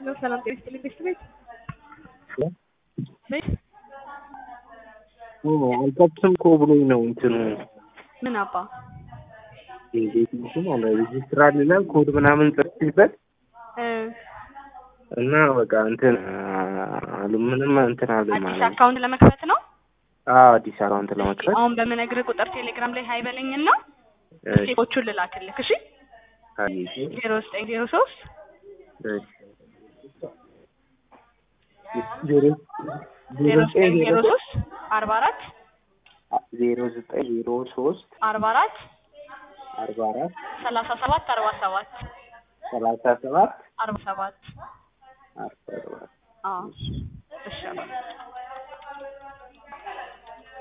ነው። ሰላም ጤና ይስጥልኝ ቤት ቤት ቤት አልከብትም እኮ ብሎኝ ነው እንትኑ ምን አባ እንዴት እንትን አለ ሬጅስትራል ይላል ኮድ ምናምን ጽፌበት እ እና በቃ እንትን አሉ ምንም እንትን አለ አዲስ ማለት ነው። አካውንት ለመክፈት ነው። አዎ አዲስ አካውንት ለመክፈት አሁን በምነግርህ ቁጥር ቴሌግራም ላይ ሀይ በለኝና እሺ፣ ስቴፖቹን ልላክልህ። እሺ አየሽ፣ ዜሮ ዘጠኝ ዜሮ ሶስት እሺ። ዜሮ ዜሮ ዘጠኝ ዜሮ ሶስት አርባ አራት ዜሮ ዘጠኝ ዜሮ ሶስት አርባ አራት አርባ አራት ሰላሳ ሰባት አርባ ሰባት ሰላሳ ሰባት አርባ ሰባት አርባ ሰባት አዎ እሺ አባ